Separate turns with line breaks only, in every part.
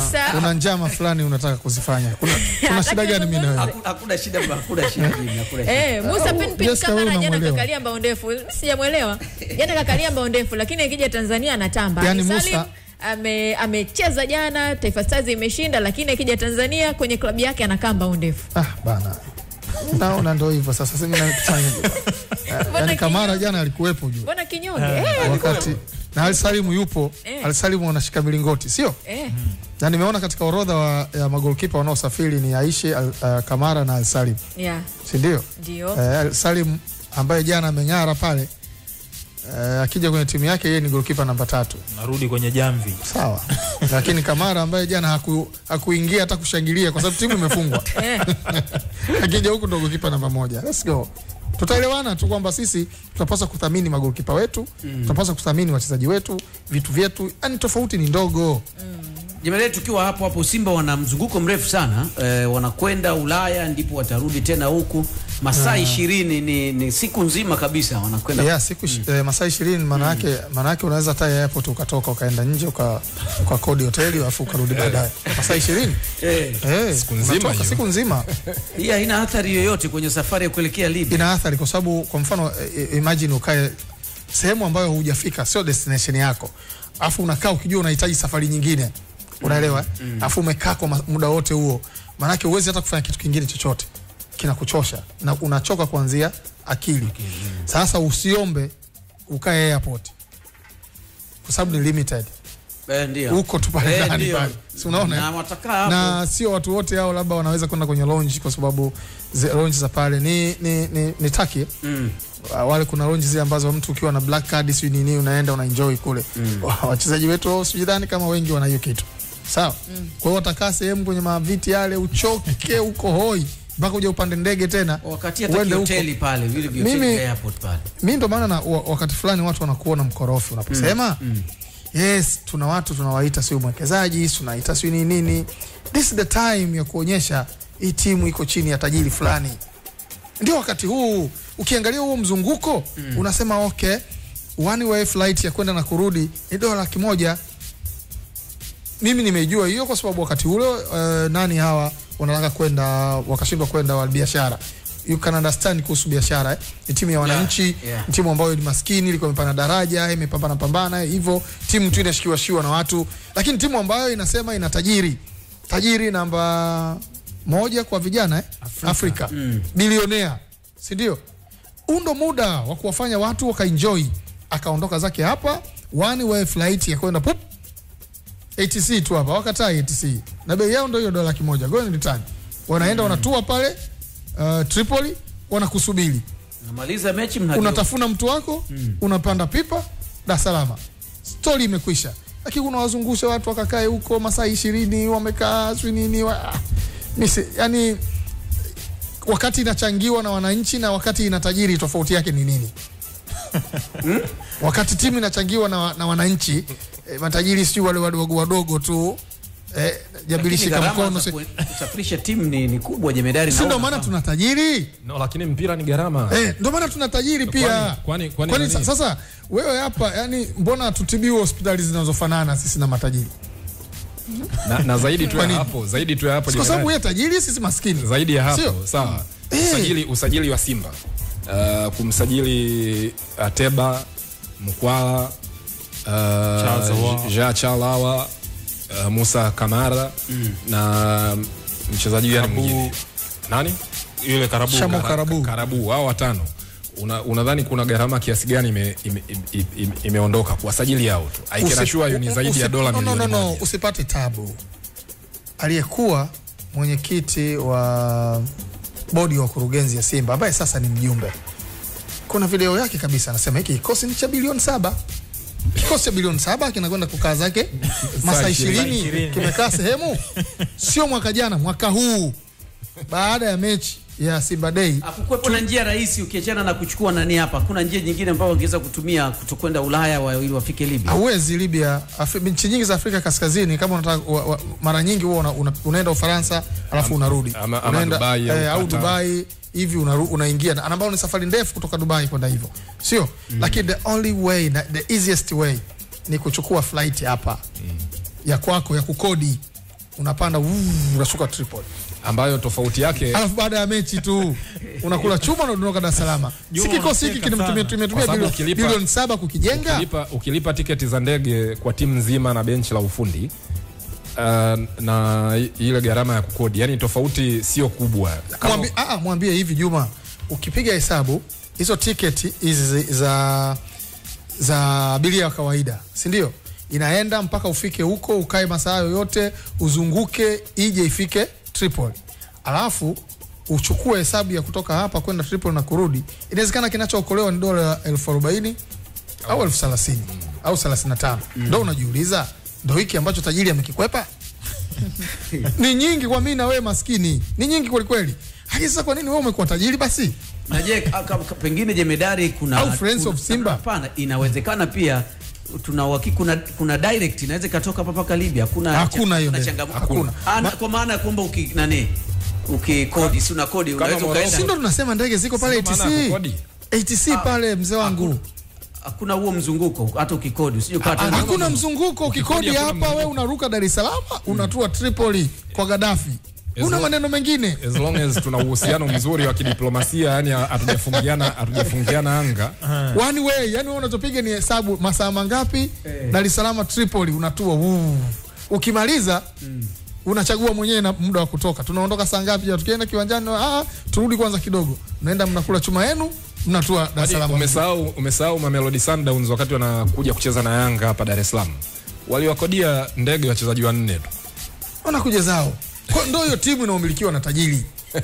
Musa
una njama fulani unataka kuzifanya. Kuna, kuna shida gani mimi na wewe?
Haku- hakuna shida hakuna shida Jimmy, hakuna shida.
Eh, Musa pin pin
Jessica,
kama
wewe
na jana
unamwelewa.
kakalia mbao ndefu. Mimi Sijamwelewa. Jana kakalia mbao ndefu lakini akija Tanzania anatamba.
Yaani
Ali
Musa-
Salim ame amecheza jana Taifa Stars imeshinda lakini akija Tanzania kwenye klabu yake anakaa mbao ndefu.
Ah, bana. Naona ndio hivyo sasa sasa mimi nafanya. Yaani Kamara jana alikuwepo juu.
Mbona kinyonge? Eh,
Wakati na Al Salimu yupo,
Eh.
Al Salimu anashika milingoti, sio?
eh.
Na nimeona katika orodha wa, ya magolkipa wanaosafiri ni Aishe Al, uh, Kamara na Al Salim,
Yeah,
si ndio?
ndio.
Eh, Al Salim ambaye jana ameng'ara pale eh, akija kwenye timu yake yeye ni golkipa namba tatu.
narudi kwenye jamvi
Sawa. Lakini Kamara ambaye jana haku, hakuingia hata kushangilia kwa sababu timu imefungwa.
Eh.
Akija huku ndo golkipa namba moja. Let's go. Tutaelewana tu kwamba sisi tunapaswa kuthamini magolkipa wetu, tunapaswa kuthamini wachezaji wetu, vitu vyetu. Yaani tofauti ni ndogo.
Jemadari, tukiwa hapo hapo, Simba wana mzunguko mrefu sana eh, wanakwenda Ulaya ndipo watarudi tena huku masaa ishirini ni, ni siku nzima kabisa wanakwenda
Yeah, siku mm. eh, masaa 20 maana yake maana yake unaweza hata airport ukatoka ukaenda nje uka kwa kodi hoteli alafu ukarudi baadaye. Masaa 20.
eh,
Eh,
Siku nzima
unatoka
hiyo.
siku nzima.
hii haina athari yoyote kwenye safari ya kuelekea Libya.
ina athari kwa sababu kwa mfano eh, imagine ukae sehemu ambayo hujafika sio destination yako afu unakaa ukijua unahitaji safari nyingine unaelewa mm. afu umekaa kwa ma- muda wote huo maanake huwezi hata kufanya kitu kingine chochote kinakuchosha na unachoka kuanzia akili sasa usiombe ukae airport kwa sababu ni limited
Eh, ndio.
huko tu pale
Eh,
ndani
ndio.
pale si unaona
Na
eh?
watakaa hapo.
na sio watu wote hao labda wanaweza kwenda kwenye lounge kwa sababu zi- lounge za pale ni ni ni, ni taki
Mm.
Uh, wale kuna lounge zile ambazo mtu ukiwa na black card si nini unaenda una enjoy kule mm. wachezaji wetu wao sijidhani kama wengi wana hiyo kitu sawa mm. kwa hiyo watakaa sehemu kwenye maviti yale uchoke uko hoi mpaka uje upande ndege tena
wakati hata
uende huko.
hoteli pale vile vile
Mimi-
hoteli airport pale.
mi ndo maana na wa- wakati fulani watu wanakuona mkorofi unaposema mm. yes tuna watu tunawaita sio mwekezaji tunaita sio nini nini this is the time ya kuonyesha hii timu iko chini ya tajiri fulani ndio wakati huu ukiangalia huo mzunguko mm. unasema okay one way flight ya kwenda na kurudi ni dola laki moja mimi nimeijua hiyo kwa sababu wakati ule uh, nani hawa wanataka kwenda wakashindwa kwenda wa biashara you can understand kuhusu biashara eh? ni timu ya wananchi
Yeah, yeah.
ni timu ambayo ni maskini ilikuwa imepanda daraja imepambana pambana hivyo timu tu inashikiwa shiwa na watu lakini timu ambayo inasema ina tajiri tajiri namba moja kwa vijana eh? Afrika, Afrika. Mm. bilionea si ndio huu ndo muda wa kuwafanya watu wakaenjoy akaondoka zake hapa one way flight ya kwenda pup ATC tu hapa wakatai ATC na bei yao ndio hiyo dola laki moja go and return wanaenda wanatua pale uh, Tripoli wanakusubiri
Namaliza mechi mnageuka.
unatafuna mtu wako mm. unapanda pipa Dar es Salaam stori imekwisha lakini unawazungusha watu wakakae huko masaa ishirini wamekaa sijui nini wa, ah, nisi, yani wakati inachangiwa na wananchi na wakati ina tajiri tofauti yake ni nini wakati timu inachangiwa na, na wananchi eh, matajiri sijui wale wadogo wadogo tu eh,
Lakini
jabilishika
gharama
mkono
za
si
ku- kusafirisha timu ni, ni kubwa jemedari.
si ndo
naona
maana
kama-
tuna tajiri
no, lakini mpira ni gharama
Eh, ndo maana tuna tajiri pia.
Kwani- kwani- kwani
Kwani
nani?
sa- sasa wewe hapa yani mbona tutibiwe hospitali zinazofanana sisi na matajiri?
na, na zaidi tu
Kwa
ya
nini?
hapo zaidi tu ya hapo
Kwa sababu
Jenerali.
yeye tajiri sisi maskini.
zaidi ya hapo
Sio?
sawa
Eh.
usajili, usajili wa Simba uh, kumsajili Ateba Mkwala uh,
Chazawa.
Ja Chalawa uh, Musa Kamara na mchezaji gani
Karabu.
mwingine nani
yule karabu
Shamo
Kara-
Karabu.
Karabu hao watano Una- unadhani kuna gharama kiasi gani imeondoka ime, ime, ime, imeondoka kuwasajili hao tu I can
Usi-
assure you ni zaidi ya
usi-
dola
no, no,
milioni
no, no,
moja.
usipate tabu. Aliyekuwa mwenyekiti wa bodi ya wakurugenzi ya Simba ambaye sasa ni mjumbe, kuna video yake kabisa, anasema hiki kikosi ni cha bilioni saba kikosi cha bilioni saba kinakwenda kukaa zake masaa ishirini
ishirini.
kimekaa sehemu, sio mwaka jana, mwaka huu baada ya mechi ya Simba Day
Hakukuwepo na njia rahisi ukiachana na kuchukua nani hapa. Kuna njia nyingine ambayo wangeweza kutumia kutokwenda Ulaya wa, ili wafike Libya.
hauwezi Libya. Afri, nchi nyingi za Afrika Kaskazini kama unataka wa, wa, mara nyingi huwa una, una, unaenda Ufaransa alafu unarudi
ama- ama
unaenda
Dubai au
eh, au
Qatar.
Dubai hivi unaru, unaingia na ambayo ni safari ndefu kutoka Dubai kwenda hivyo, sio lakini the only way na, the easiest way ni kuchukua flight hapa ya kwako ya kukodi unapanda uu, unashuka Tripoli
ambayo tofauti yake
alafu baada ya mechi tu unakula chuma na unaondoka Dar es Salaam. Si
Juma,
kikosi hiki
unacheka
kimetumia
sana.
tumetumia
Kwa sababu
bilioni
ukilipa-
bilioni saba kukijenga.
ukilipa, ukilipa tiketi za ndege kwa timu nzima na benchi la ufundi uh, na i- ile gharama ya kukodi, yani tofauti sio kubwa. Kama-
Mwambie, ah, ah, mwambie hivi Juma, ukipiga hesabu hizo tiketi hizi za za abiria wa kawaida, si ndio? Inaenda mpaka ufike huko, ukae masaa yoyote, uzunguke, ije ifike Tripoli, alafu uchukue hesabu ya kutoka hapa kwenda Tripoli na kurudi. Inawezekana kinachookolewa ni dola elfu arobaini au elfu thelathini au thelathini na tano ndo unajiuliza, ndo hiki ambacho tajiri amekikwepa? ni nyingi kwa mimi na wewe maskini, ni nyingi kwelikweli. Lakini sasa kwa nini wewe umekuwa tajiri basi?
na je ka- ka- ka- pengine jemedari kuna
Au Friends
kuna-
of Simba?
hapana inawezekana pia tuna uhakika kuna, kuna direct inaweza ikatoka hapa mpaka Libya hakuna
Hakuna hiyo
kuna
ndege.
changamoto
Hakuna.
Ana-
Ma-
kwa maana ya kwamba uki nani ukikodi si una kodi
Kama
unaweza
Morocco.
Si ndo
ukaenda
tunasema ndege ziko pale
Sio maana ya
ATC.
kukodi.
ATC pale mzee wangu.
hakuna huo mzunguko hata ukikodi usije ukata
Hakuna mzunguko ukikodi
hakuna
hapa
mzunguko.
wewe unaruka Dar es Salaam, unatua Tripoli kwa Gaddafi. Una
long-
maneno mengine.
as long as tuna uhusiano mzuri wa kidiplomasia, yani hatujafungiana hatujafungiana anga
One way, yani wewe unachopiga ni hesabu masaa mangapi Dar es Salaam Tripoli unatua. Wuu. Ukimaliza unachagua mwenyewe na muda wa kutoka. Tunaondoka saa ngapi? Je, tukienda kiwanjani? Ah, turudi kwanza kidogo. Mnaenda mnakula chuma yenu, mnatua Dar es Salaam.
umesahau umesahau Mamelodi Sundowns wakati wanakuja kucheza na Yanga hapa Dar es Salaam waliwakodia ndege wachezaji wanne tu
wanakuja zao. Kwa ndio hiyo timu inaomilikiwa na tajiri.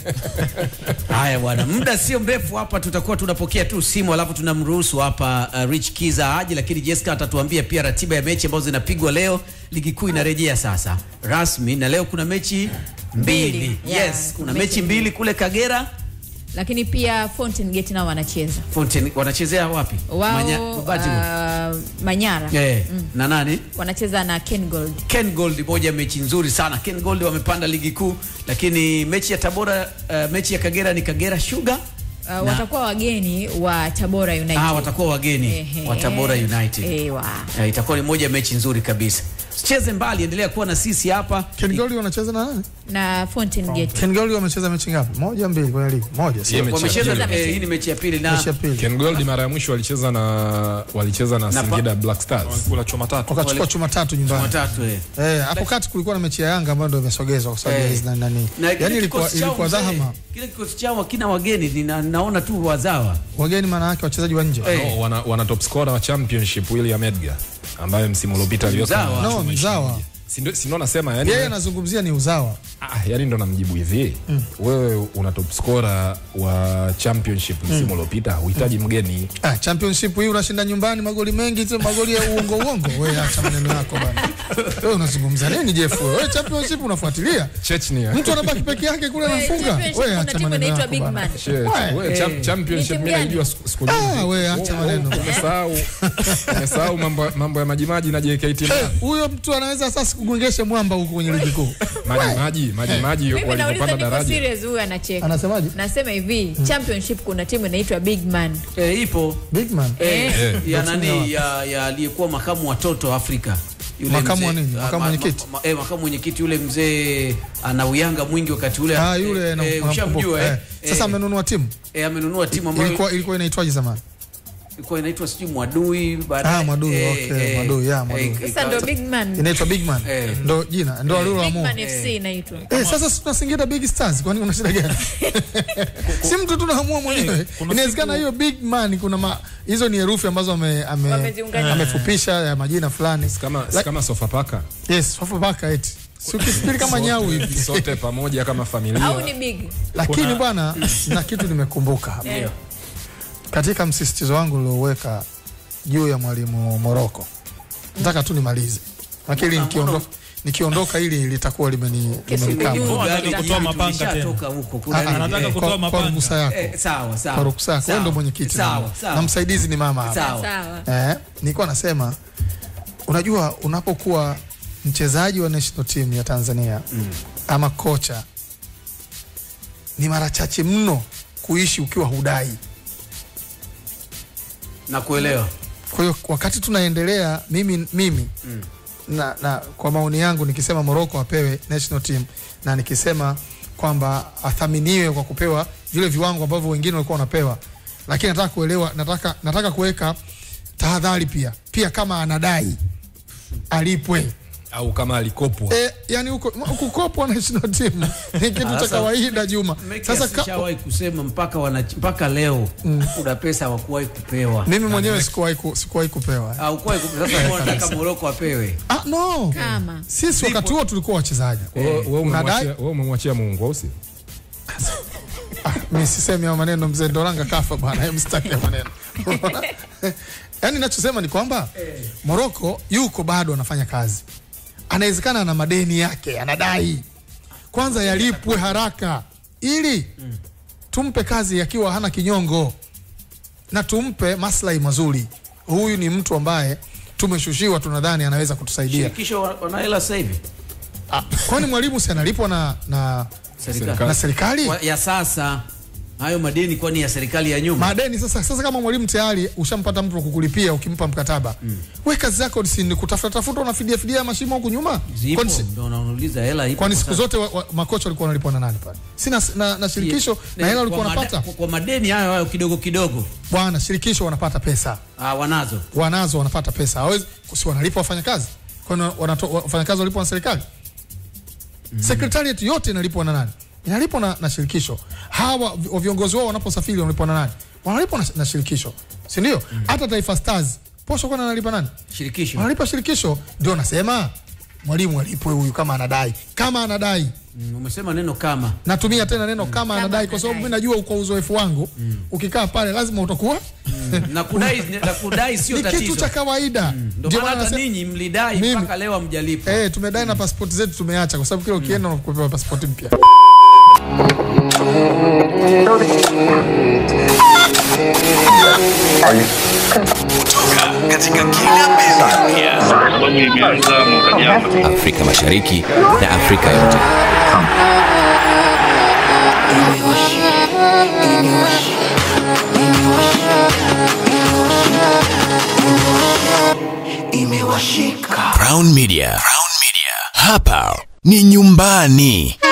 Haya bwana, muda sio mrefu hapa tutakuwa tunapokea tu simu, alafu tunamruhusu hapa uh, Rich Kiza aje, lakini Jessica atatuambia pia ratiba ya mechi ambazo zinapigwa leo. Ligi kuu inarejea sasa rasmi, na leo kuna mechi mbili.
Mbili, yeah,
Yes, kuna
mechi
mechi mbili kule Kagera.
lakini pia Fountain Gate nao wanacheza
Fountain wanachezea wapi?
wao
Manya- Babati huko.
uh, Manyara
Eh, na nani?
wanacheza na Ken Gold
Ken Gold, moja ya mechi nzuri sana. Ken Gold wamepanda ligi kuu, lakini mechi ya Tabora, uh, mechi ya Kagera ni Kagera Sugar.
uh, watakuwa wageni wa Tabora United
Ah, watakuwa wageni
Ehe.
wa Tabora United.
Ewa.
Eh, itakuwa ni moja ya mechi nzuri kabisa. Sicheze mbali, endelea kuwa na sisi hapa.
Ken Gold wanacheza na nani?
na Fountain Gate
Ken Gold wamecheza mechi ngapi? Moja mbili kwenye ligi. Moja sio.
Yeye mechi ya
Wamecheza
pili.
eh, hii ni mechi ya pili na
Mechi ya pili.
Ken Gold mara ya mwisho walicheza na walicheza na,
Na pa-
Singida Black Stars
kula choma tatu
Wakachukua chuma tatu nyumbani.
watatu eh.
Eh, hapo kati kulikuwa na mechi ya Yanga ambayo ndio imesogezwa kwa sababu ya
Eh.
hizi na nani.
Na kile
Yaani ilikuwa
kikosi chao
ilikuwa
mzee,
dhahama.
Kile kikosi chao hakina wageni, nina, naona tu wazawa.
Wageni maana yake wachezaji wa nje.
Eh.
no, wana, wana top scorer wa championship William Edgar ambaye msimu uliopita aliweka
Mzawa.
na
No,
chuma
mzawa.
ishirini. Si ndio- si ndio nasema yani
Yeye anazungumzia ni uzawa.
Ah, yani ndo namjibu hivi wewe una top scorer wa championship msimu uliopita huhitaji mgeni
Ah, championship hii unashinda nyumbani magoli mengi tu magoli ya uongo uongo. Wewe acha maneno yako bana. Wewe unazungumza nini Jeff wewe? Wewe championship unafuatilia?
Chechnya
Mtu anabaki peke yake kule
Wewe,
anafunga.
championship
Wewe
kuna
acha
timu
maneno
inaitwa
yako
Big
bana.
Man.
Shit, wewe champ- championship
Ni timu
mimi
gani?
naijua siku siku
Ah,
nyingi.
wewe acha maneno.
Umesahau umesahau mambo mambo ya maji maji na JKT
Eh, Huyo mtu anaweza sasa kugongesha mwamba huko kwenye ligi kuu.
maji maji maji maji
mimi
walipopanda
nauliza niko
daraja
serious huyu anacheka
Anasemaje?
nasema hivi championship kuna timu inaitwa Big Man
Eh, ipo
Big man.
eh,
Eh.
ya
Ndio timu
nani ya ya aliyekuwa makamu watoto Afrika. Yule
Makamu wa
mzee-
nini?
ah,
Makamu
ma-
mwenyekiti?
ma- eh, makamu mwenyekiti yule mzee ana uyanga mwingi wakati ule.
Ah, yule
eh,
na
eh, ushamjua eh.
Sasa
Eh,
amenunua timu.
eh, amenunua timu ambayo
Ilikuwa ilikuwa inaitwaje zamani?
ilikuwa inaitwa sijui Mwadui baadaye.
Ah, Mwadui,
eh,
okay,
eh,
Mwadui, yeah,
eh,
Mwadui.
eh,
sasa ndo
ikawa-
Big Man
Inaitwa Big Man.
Eh.
Ndo jina, ndo
Big
aliloamua.
Man FC inaitwa
Eh, sasa si tunasingida Big Stars, kwani kuna shida gani? si mtu tunaamua mwenyewe.
kuna
Inawezekana hiyo Big Man kuna ma, hizo ni herufi ambazo ame, ame,
Wameziunganisha.
amefupisha ya majina fulani.
kama
Like-
kama Sofapaka
Yes, Sofapaka eti. Si ukifikiri kama nyau hivi.
sote pamoja kama familia
au ni Big
Lakini
Kuna-
bwana, na kitu nimekumbuka hapa.
Eh.
Katika msisitizo wangu ulioweka juu ya mwalimu Moroko. Nataka tu nimalize. Lakini nikiondoka nikiondoka ili litakuwa limeni
Kesi
limenikaba.
juu.
Anataka
Gari
kutoa
jitu
mapanga tena.
lishatoka huko.
Ah,
Kuna
ah,
nini?
Anataka
Eh,
kutoa
kwa- kwa
mapanga.
ruhusa yako.
eh, sawa sawa.
Kwa ruksa yako. Wewe ndo
Sawa.
mwenyekiti.
Sawa, sawa.
Na msaidizi ni mama hapa.
Sawa.
sawa
Eh, nilikuwa nasema unajua unapokuwa mchezaji wa national team ya Tanzania mm. ama kocha ni mara chache mno kuishi ukiwa hudai.
Na kuelewa.
Kwa hiyo wakati tunaendelea mimi, mimi mm. na, na kwa maoni yangu nikisema Morocco apewe national team na nikisema kwamba athaminiwe kwa kupewa vile viwango ambavyo wengine walikuwa wanapewa, lakini nataka kuelewa, nataka nataka kuweka tahadhari pia pia, kama anadai alipwe
au kama alikopwa
e, yani huko kukopwa national team ni kitu cha
Sasa-
kawaida Juma. Sasa ka,
Sasa kusema mpaka wana, mpaka leo kuna pesa hawakuwahi kupewa.
mimi mwenyewe sikuwahi ku, sikuwahi kupewa
Au kuwahi kupewa. Sasa mbona nataka Morocco apewe?
ah, no
Kama.
sisi wakati huo tulikuwa wachezaji
Wewe- wewe umemwachia-
Unadai?
wewe umemwachia Mungu au si
mi sisemi hayo maneno mzee Ndoranga kafa bwana, hebu sitaki hayo maneno yaani nachosema ni kwamba Moroko yuko bado anafanya kazi, anawezekana ana madeni yake anadai, kwanza yalipwe haraka ili tumpe kazi akiwa hana kinyongo na tumpe maslahi mazuri. Huyu ni mtu ambaye tumeshushiwa, tunadhani anaweza kutusaidia.
Shirikisho wa- wana hela sasa hivi.
Ah, kwani mwalimu si analipwa na, na,
Serikali.
na serikali?
Wa- Ya sasa hayo madeni kwani ya serikali ya nyuma?
madeni sasa. Sasa kama mwalimu tayari ushampata mtu wa kukulipia, ukimpa mkataba mm. we kazi zako si ni kutafuta tafuta, unafidia fidia mashimo huku nyuma.
Zipo
Kwani si-
ndio unauliza hela ipo.
Kwani
kwa
siku
sasa.
zote wa, wa, makocha walikuwa wanalipwa na nani pale? Sina na, na shirikisho na hela walikuwa
Kwa mada-
wanapata
kwa- Kwa madeni hayo hayo kidogo kidogo.
bwana, shirikisho wanapata pesa,
Ah, wanazo.
wanazo wanapata pesa, hawezi si wanalipa wafanyakazi? Kwani wanato- wafanyakazi walipwa na serikali? Secretariat yote inalipwa na nani? Inalipwa na, na shirikisho. Hawa vi- viongozi wao wanaposafiri wanalipwa na nani? Wanalipwa na, na shirikisho, si ndio? Hata Taifa Stars posho kwani analipa nani?
Shirikisho.
Wanalipa shirikisho. Ndio nasema mwalimu alipwe huyu kama anadai, kama anadai
Mm, Umesema neno kama.
natumia tena neno kama, anadai kwa sababu mimi najua kwa uzoefu wangu ukikaa pale lazima utakuwa
Na kudai na kudai sio
ni kitu
tatizo.
cha kawaida.
Ndio
Ndio
maana
maana
hata
nasema-
ninyi mlidai
Mimi-
mpaka leo hamjalipwa.
Eh, tumedai na pasipoti zetu tumeacha kwa sababu kila ukienda unakupewa pasipoti mpya.
katika kila pembe
sababu imeanza mwaka jana.
Afrika Mashariki na Afrika yote. Crown Media. Crown Media. Hapa ni nyumbani.